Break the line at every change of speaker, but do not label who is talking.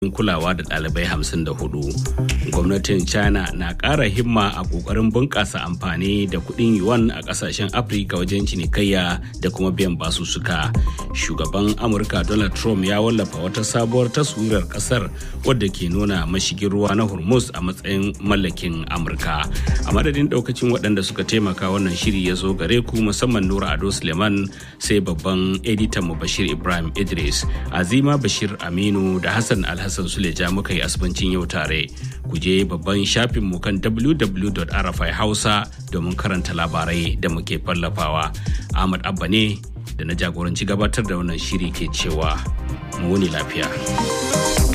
kulawa da ɗalibai 54 gwamnatin china na ƙara himma a ƙoƙarin bunƙasa amfani da kuɗin yuan a ƙasashen afirka wajen cinikayya da kuma biyan basussuka shugaban amurka donald trump ya wallafa wata sabuwar taswirar ƙasar wadda ke nuna mashigin ruwa na hormuz a matsayin mallakin amurka a madadin ɗaukacin waɗanda suka taimaka wannan shiri ya zo gare ku musamman nura ado suleiman sai babban editan mu bashir ibrahim idris azima bashir aminu da hassan alhassan Hassan Suleja muka yi asibancin yau tare. Ku je babban shafinmu kan www.rfi hausa domin karanta labarai da muke fallafawa. Ahmad Abba ne da na jagoranci gabatar da wannan shiri ke cewa mu wuni lafiya.